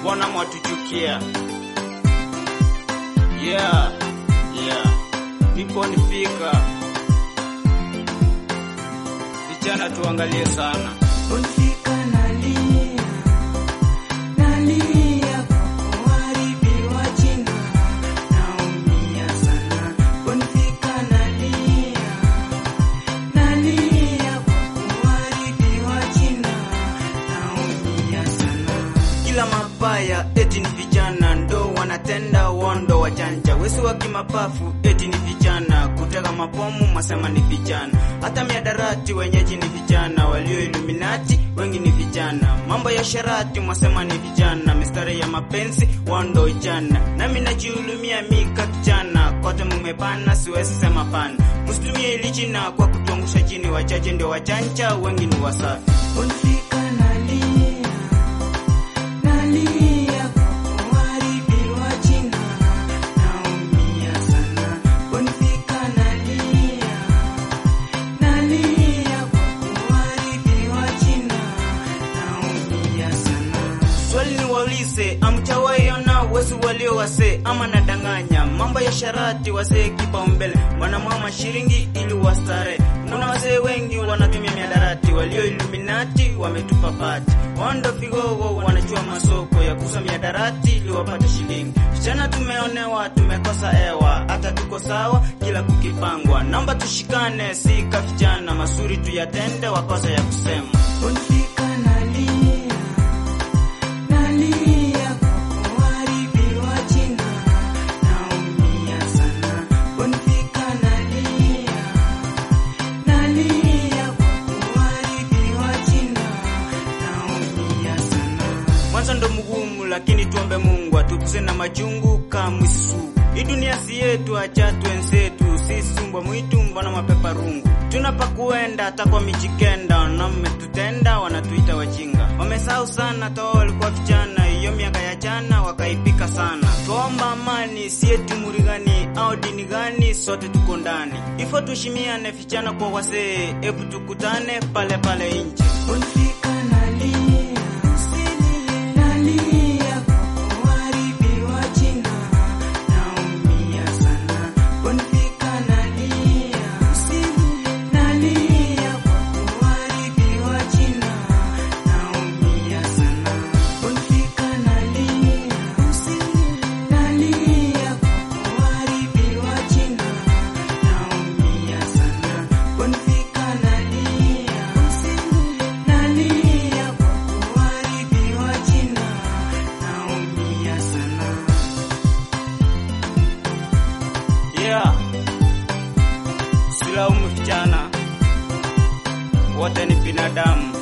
mbona mwatuchukia? Yeah, yeah, nipo nifika. Vijana tuangalie sana. Bonfika nalia, nalia kwa kuharibiwa jina, naumia sana. Bonfika nalia, nalia kwa kuharibiwa jina, naumia sana. Kila mabaya eti ni vijana ndo wanatenda wondo wajanja, wesi wa kimapafu eti ni vijana, kutega mabomu masema ni vijana, hata miadarati wenyeji ni vijana, walio Illuminati wengi ni vijana, mambo ya sharati mwasema ni vijana, mistari ya mapenzi wondo jana, nami najihulumia mika kijana, kote mumepana, siwezi sema pana, msitumie ili jina kwa kutuangusha chini, wachache ndio wajanja, wengi ni wasafi. Bonfika nalia nalia kwa kuharibiwa jina, naumia sana. Bonfika nalia, nalia kwa kuharibiwa jina, naumia sana. Swali ni waulize, amchawaiona wesi walio wase ama nadanganya? Mambo ya sharati wasee kipaumbele, wanamwama shilingi ili wastare. Kuna wasee wengi wanatumia miadarati, walio Illuminati wametupa pati, wando vigogo wanachua masoko ya kuuza miadarati ili wapate shilingi. Vijana tumeonewa, tumekosa hewa, hata tuko sawa kila kukipangwa. Naomba tushikane, sika vijana masuri tuyatende, wakosa ya kusema. Bonfika nalia nalia kwa kuharibiwa jina, naumia sana. Bonfika nalia, nalia kwa kuharibiwa jina, naumia sana. Mwanzo ndo mgumu, lakini tuombe Mungu atukuze na majungu kamwisu. Hii dunia si yetu, acha twenzetu, sisi mbwa mwitu, mbona mapepa rungu. Tunapakuenda hata kwa michikenda, na mmetutenda, wanatuita wajinga. Wamesahau sana toa walikuwa vijana, hiyo miaka ya jana wakaipika sana. Tuomba amani, si eti muri gani au dini gani, sote tuko ndani. Ifo tuheshimiane vijana kwa wasee, ebu tukutane pale pale nje. Bonfika nalia, nalia kwa kuharibiwa jina, naumia sana. Bonfika nalia, nalia kwa kuharibiwa jina, naumia sana. Bonfika nalia, nalia kwa kuharibiwa jina, naumia sana. Bonfika nalia, nalia kwa kuharibiwa jina, naumia sana. Yeah, silaumu vijana, wote ni binadamu.